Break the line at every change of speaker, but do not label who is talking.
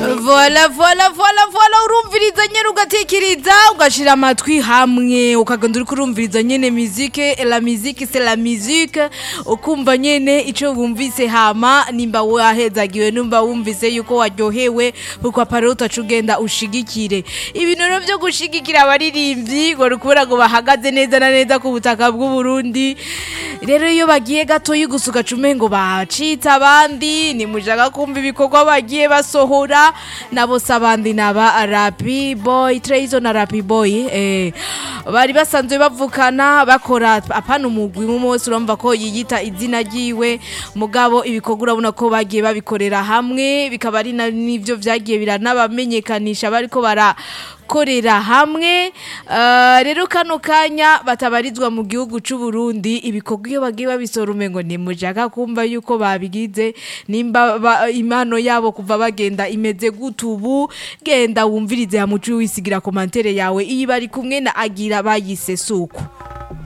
vola vola vola vola urumviriza nyene ugatekereza ugashira amatwi hamwe ukagenda uriko urumviriza nyene muzike la musique c'est la musique ukumva nyene ico wumvise hama nimba wahezagiwe numva wumvise yuko waryohewe kuko pare utaca ugenda ushigikire ibintu rero vyo gushigikira abaririmbyi ngo rukubura ngo bahagaze neza na neza ku butaka bw'uburundi rero iyo bagiye gatoyi gusa ugaca umengo bacitse abandi nimushaka kumva ibikorwa bagiye basohora nabo se abandi naba rapi boy trezo na rapi boy eh, bari basanzwe bavukana bakora apana umugwi umwe wese urumva ko yiyita izina ryiwe mugabo ibikorwa urabona ko bagiye babikorera hamwe bikaba ari na- n'ivyo vyagiye biranabamenyekanisha bariko bara korera hamwe uh, rero kano kanya batabarizwa mu gihugu c'u Burundi ibikorwa iyo bagiye babisora umengo nimushaka kumva yuko babigize nimba ba, impano yabo kuva bagenda imeze gutubu genda wumvirize hamucu wisigira komantere yawe iyi bari kumwe na agira bayise suko